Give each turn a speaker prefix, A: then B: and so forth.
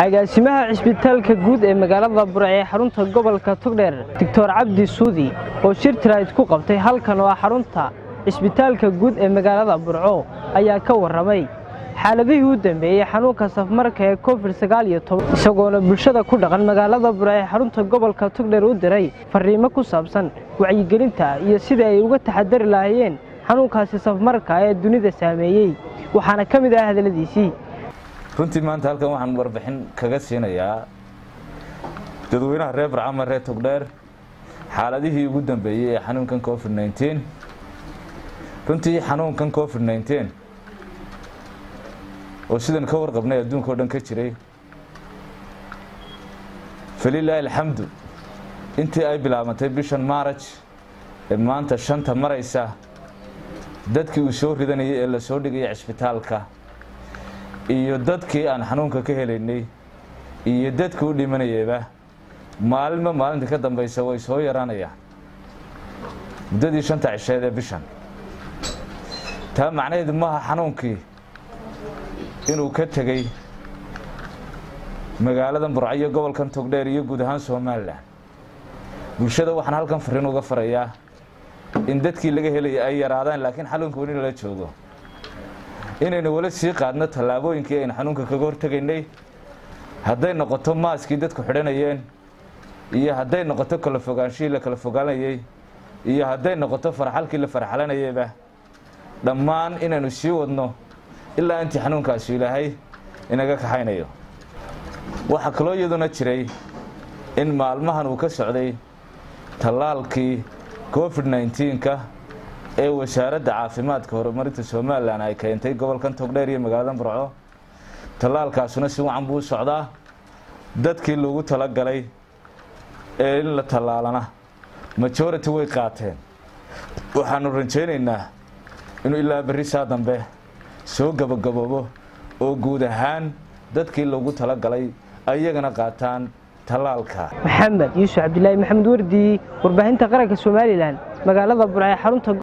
A: agaasimaha cisbitaalka guud ee magaalada burc ee xarunta gobolka togdheer doctor cabdi suudi oo shir tirayd ku qabtay halkan oo ah xarunta cisbitaalka guud ee magaalada burco ayaa ka warramay xaaladihii u dambeeyey xanuunka safmarka ee covid isagoona bulshada ku dhaqan magaalada burc ee xarunta gobolka togdheer u diray fariimo ku saabsan wacyigelinta iyo sidai ay uga taxadari lahaayeen xanuunkaasi safmarka ee dunida saameeyey waxaana ka mid ah hadaladiisii
B: runtii maanta halkan waxaan warbixin kaga siinayaa dadweynaha reer barcama reer togdheer xaaladihii ugu dambeeyey ee xanuunkan covid nteen runtii xanuunkan covid nteen oo sidan ka warqabnay adduunka o dhan ka jiray falilaahi alxamdu intii ay bilaabantay bishan maaraj ee maanta shanta maraysa dadkii uu soo ridanayay ee la soo dhigaya cisbitaalka iyo dadkii aan xanuunka ka helaynay iyo dadkii u dhimanayayba maalinba maalinta ka dambaysa way soo yaraanayaan muddadii shanta cisheed ee bishan taa macnaheedu maaha xanuunkii inuu ka tegey magaaladan burco iyo gobolkan togdheer iyo guud ahaan somalilan bulshada waxaan halkan fariin uga farayaa in dadkii laga helaya ay yaraadaan laakiin xanuunka weli lala joogo inaynu wala sii qaadno tallaabooyinkii aynu xanuunka kaga hortegaynay hadday noqoto maaskii dadku xidhanayeen iyo hadday noqoto kala fogaanshihii la kala fogaanayey iyo hadday noqoto farxalkii la farxalanayeyba dhammaan inaynu sii wadno ilaa intii xanuunkaasi ilaahay inaga kaxaynayo waxaa kaloo iyaduna jiray in maalmahan uu ka socday tallaalkii covid nnteenka ee wasaaradda caafimaadka horumarinta somalilan ay keentay gobolkan togdheer iyo magaalada burco tallaalkaasuna si wacan buu u socdaa dadkii loogu talagalay ee in la tallaalana majority way qaateen waxaanu rajaynaynaa inuu ilaa berri saa dambe soo gabagaboobo oo guud ahaan dadkii loogu talagalay ayagana qaataan tallaalka
A: maxamed yuusuf cabdilaahi maxamed wardi warbaahinta qaranka somalilan magaalada burco ee xarunta